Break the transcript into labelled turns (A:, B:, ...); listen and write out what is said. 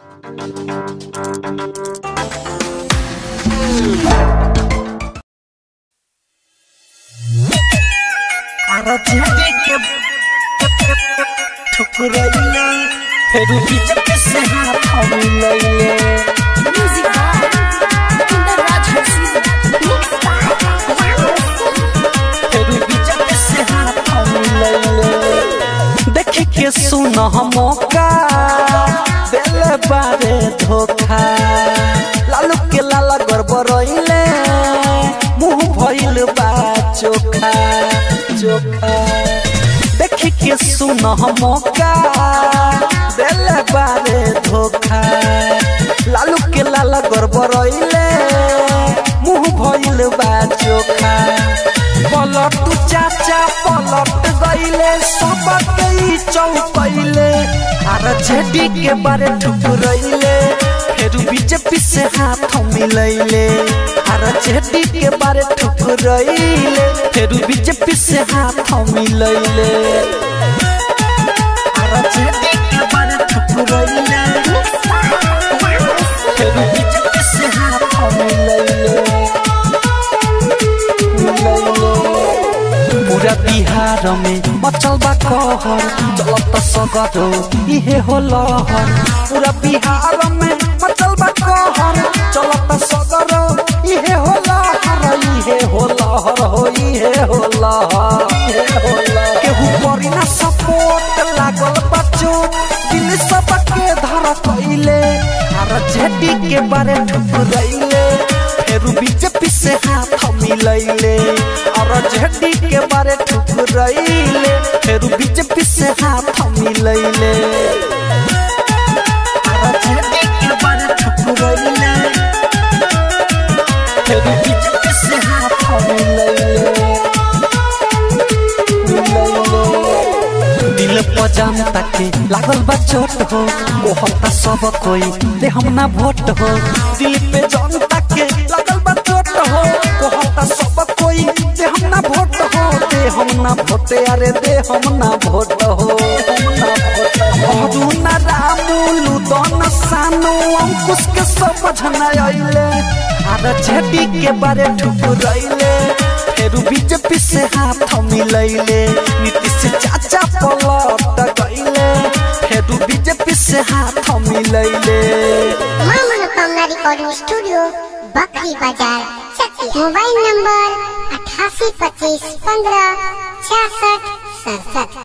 A: ठुकरैले फेरू बीच से हाथ मिलैले
B: Music by Kinder Raj Harsi. Mixed by
A: फेरू बीच से हाथ मिलैले देख के सुन मौका देले बारे धोखा लालू के लाला गड़बड़ैले मुंह भइल बा चोखा चोखा देख के सुन मौका देले बारे धोखा लालू के लाला गड़बड़ैले मुंह भइल बा चोखा पलट चाचा पलट गईले सबके ई चौपैले आर जेडी के बारे ठुकरैले फिर बीजेपी से हाथ मिलैले आर जेडी के बारे ठुकरैले फिर बीजेपी से हाथ मिलैले आर जेडी के बारे ठुकरैले फिर बीजेपी से हाथ मिलैले पूरा बिहार में मचल बा कहर चलत सगरो इहे हो लहर पूरा बिहार में मचल बा कहर चलत सगरो इहे हो लहर इहे हो लहर हो इहे हो लहर इहे हो लहर केहू करी ना सपोर्ट लागल बा चोट दिल सबके धर कइले आर जेडी के बारे ठुकरैले फेरू बीजेपी से हाथ मिलैले और झंडी के बारे ठुकरैले फेरू बीजेपी से हाथ मिलैले और झंडी के बारे ठुकरैले फेरू बीजेपी से हाथ मिलैले मिलैले दिल पजाम ताके लागल बा चोट हो कहता सब कोई दे हम ना वोट हो दिल पे जान ताके लागल बा चोट हो कहता सब कोई दे हम ना वोट हो दे हम ना वोट अरे दे हम ना वोट हो हम ना वोट हो अरुणा रामू लुदन सानू अंकुश के समझ न आइले आर झेडी के बारे ठुकरैले फेरू बीजेपी से हाथ मिलैले नीतीश चाचा पलट गईले फेरू बीजेपी से हाथ मिलैले
C: मां मनोकामना रिकॉर्डिंग स्टूडियो बकरी बाजार चकिया मोबाइल नंबर अठासी पच्चीस पंद्रह छियासठ सड़सठ